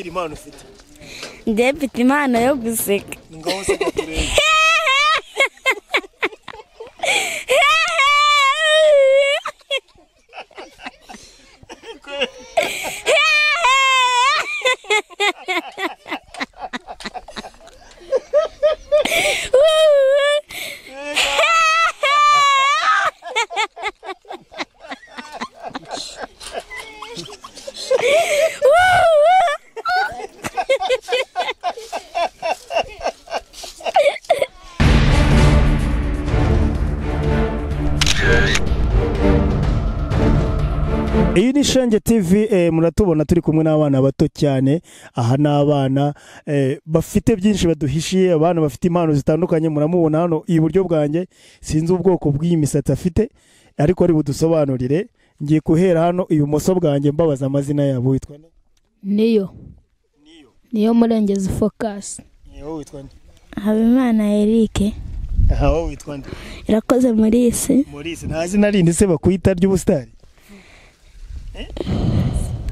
impano ufite njye mfite impano yo guseka ni ngaho useka turebe iyi ni shenge tv eh, muratubona turi kumwe n'abana bato cyane aha ni abana eh, bafite byinshi baduhishiye abana bafite impano zitandukanye muramubona hano iburyo bwanjye sinzi ubwoko bw'iyi misatsi afite ariko ari budusobanurire ngiye guhera hano ibumoso bwanjye mbabaza amazina yabo witwa nde? niyo niyo murengezi fokasi Eh, wowe witwa nde? habimana eric aha wowe witwa nde irakoze muri isi Maurice nta zina rindi se bakwita ry'ubusitari Eh?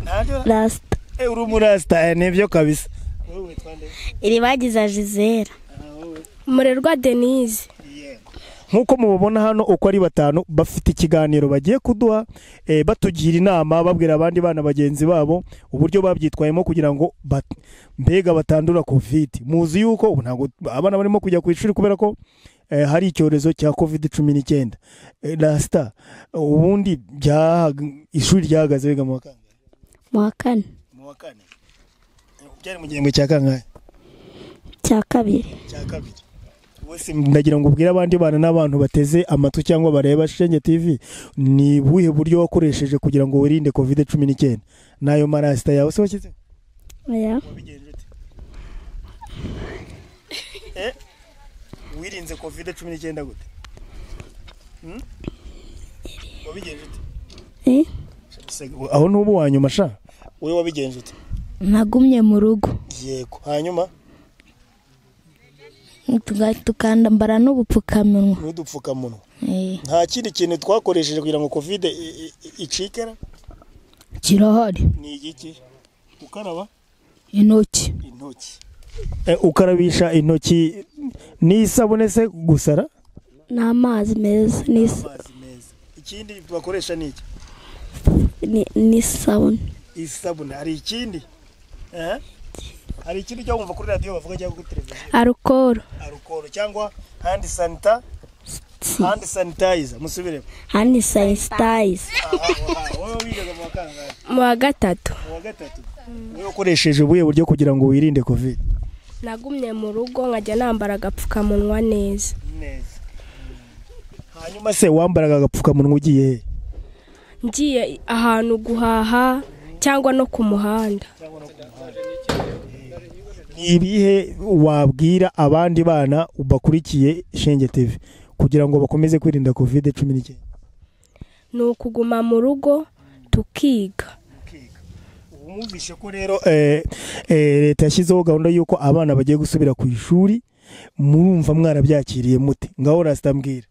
Ntaryo? rasita Eh, uri umurasitari nibyo kabisa wowe witwa nde iri bagize jizera aha wowe murerwa denise nk'uko mubabona hano uko ari batanu bafite ikiganiro bagiye kuduha eh, batugira inama babwira abandi bana bagenzi babo uburyo babyitwayemo kugira ngo bat- mbega batandura covid muzi yuko ubu ntabwo abana barimo kujya ku ishuri kubera ko eh, hari icyorezo cya covid cumi n'icyenda Eh, rasita ubundi bya ishuri ryahagaze biga mu wa kangahe mu wa kane mu wa kane byari mu gihembwe cya kangahe cya kabiri cya kabiri wese ndagira ngo ubwire abandi bana n'abantu bateze amatwi cyangwa bareba shenge tv ni ubuhe buryo wakoresheje kugira ngo wirinde kovide cumi n'icyenda n'ayo marasita yawe se washyizeho oya wabigenje ute Eh, wirinze kovide cumi n'icyenda gute Hmm? wabigenje ute Eh? Se- aho n'ubu wanyuma sha wowe wabigenje ute nagumye mu rugo yego hanyuma Tuga- tukambara n'ubupfukamunwa n'udupfukamunwa Eh, nta kindi kintu twakoresheje kugira ngo kovide i- i- i- icikera kirahari ni igiki gukaraba intoki intoki ukarabisha intoki n'isabune se gusara n'amazi meza n'is- amazi meza ikindi bakoresha ni iki ni- n'isabune isabune hari ikindi Eh? hari ikindi cyo wumva kuri radiyo bavuga cyangwa kuri televiziyo arukoro arukoro cyangwa handi sanita handi sanitayiza musubiremo hani sayisitayiza Aha, aha, wowe wigaga mu wa kangahe mu wa gatatu mu wa gatatu wowe ukoresheje ubuhe buryo kugira ngo wirinde kovide nagumye mu rugo nkajya nambara agapfukamunwa neza neza hanyuma se wambaraga agapfukamunwa ugiye he ngiye ahantu guhaha cyangwa no ku muhanda Ni ibihe wabwira abandi bana bakurikiye shenge tv kugira ngo bakomeze kwirinda covid cumi n'icyenda ni ukuguma mu rugo tukiga umwumvishe ko rero eh, eh, leta yashyizeho gahunda y'uko abana bagiye gusubira ku ishuri murumva mwarabyakiriye mute ngaho rasitambwira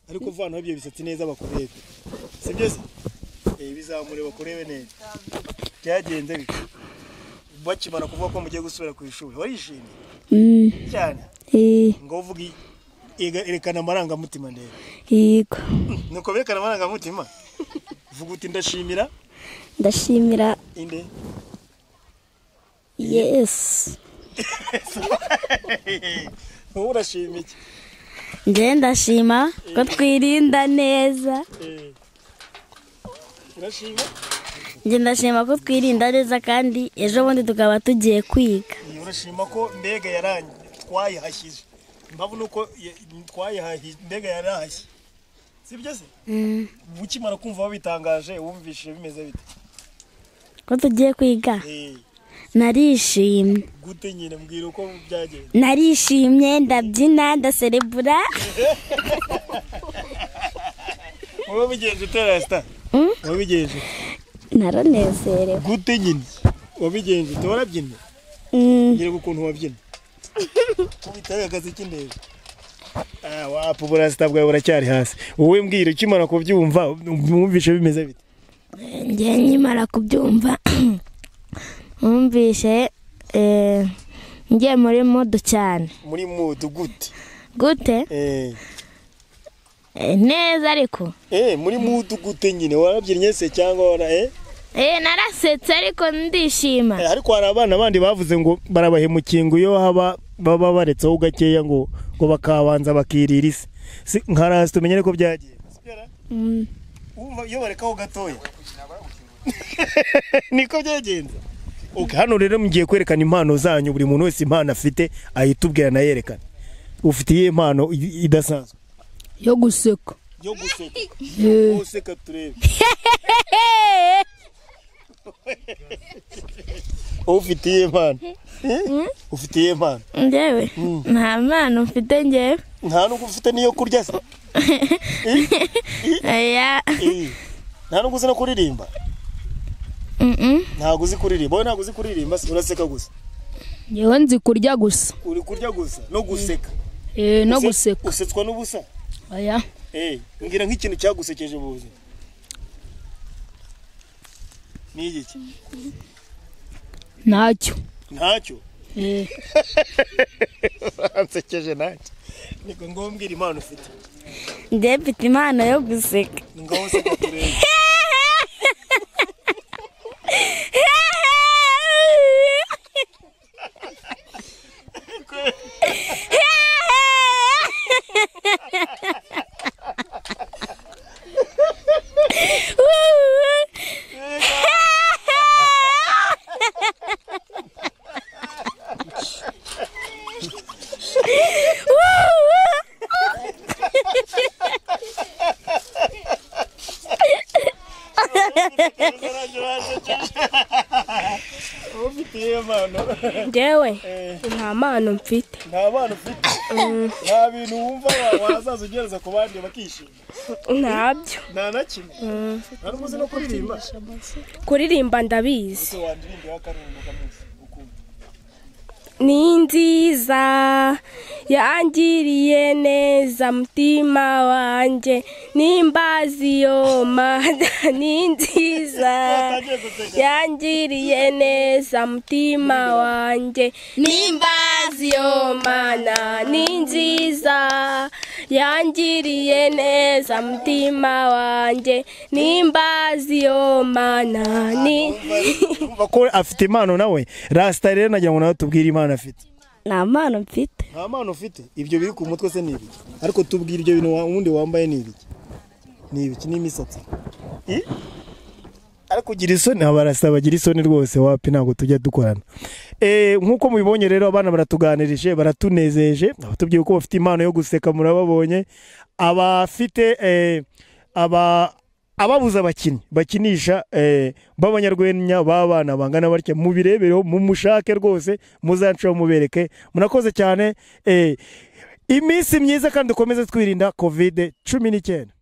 ariko vanaho ibyo bisatsi neza bakurebe si byo se Eh, bizamure bakurebe neza byagenze bite bakimara kuvuga ko mugiye gusubira ku ishuri warishimye Mm, cyane eh, ngo uvuge erekana amarangamutima ndebe yego nuko berekana amarangamutima vuga uti ndashimira ndashimira inde yesu wowe urashima iki njye ndashima ko twirinda neza Eh, urashima njye ndashima ko twirinda neza kandi ejo bundi tukaba tugiye kwiga Eh, urashima ko mbega yarangi twayihashyije mbavu nuko ya- twayihahije mbega yarahashye si byo se ukimara kumva wabitangaje wumvishije bimeze bite ko tugiye kwiga Eh, narishimye gute nyine mbwira uko byagenze narishimye ndabyina ndaserebura wowe bigenje utera sita Mm. wowe bigenje naranezerewe gute nyine wabigenje ute warabyinnye Mm, ngira ngo ukuntu wabyina kubitagaze cy'indebe ah wapu burasita bwawe buracyari hasi wowe mbwira ukimara kubyumva mwumvishe bimeze bite njye nkimara kubyumva wumvise eh, ngiye muri mudu cyane muri mudu gute gute Eh, Eh, neza ariko eh, muri mudu gute nyine warabyinnye se cyangwa wana eh? Eh, narasetse ariko ndishima Eh, ariko hari abana bandi bavuze ngo barabahemukiye ngo iyo haba baba baretseho gakeya ngo ngo bakabanza bakirira isi si nkarasi tumenyere ko byagiye Wumva iyo barekaho gatoya niko byagenze okay, hano rero mugiye kwerekana impano zanyu buri muntu wese impano afite ayitubwira anayerekana ufite iyihe mpano i- idasanzwe yo guseka yo guseka Eh, useka turebe ufite iyihe mpano Eh? ufite iyihe mpano ngewe nta mpano mfite ngewe nta nubwo ufite n'iyo kurya se Oya. Eh, nta nubwo uzi no kuririmba Mm-mm. ntabwo uzi kuririmba wowe ntabwo uzi kuririmba se uraseka gusa ngewe nzi kurya gusa uri kurya gusa no guseka Eh, no guseka usetswa n'ubusa oya Eh, mbwira nk'ikintu cyagusekeje mu buzima ni igiki ntacyo ntacyo Eh, ansekeje ntacyo niko ngombwira impano ufite ngewe mfite impano yo guseka ni ngaho useka turebe ufite iyo mpano ngewe nta mpano mfite nta mpano ufite nta bintu wumva wa- wazaza ugereza ku bandi bakishima ntabyo nta na kimwe nta nubwo uzi no kuririmba kuririmba ndabizi se wandirimbira akarundo kamunsi ukumva ni nziza yangiriye neza mutima wanjye n'imbazi yoma ni nziza agiye guseka yangiriye neza mutima wanjye n'imbazi yomana ni nziza yangiriye neza mutima wanjye n'imbazi yomana ni Urumva ko afite impano nawe rasita rero nagira ngo nawe tubwire impano afite nta mpano mfite nta mpano ufite ibyo biri ku mutwe se ni ibiki ariko tubwire ibyo bintu wa- wundi wambaye ni ibiki ni ibiki n'imisatsi I? ariko ugira isoni abarasa bagira isoni rwose wapi ntabwo tujya dukorana Eh, nk'uko mubibonye rero abana baratuganirije baratunezeje batubwiye ko bafite impano yo guseka murababonye abafite eh, aba ababuze abakinnyi bakinisha eh, b'abanyarwenya b'abana bangana batya mubirebereho mumushake rwose muzanshaho mubereke murakoze cyane eh, iminsi myiza kandi dukomeze twirinda covid cumi n'icyenda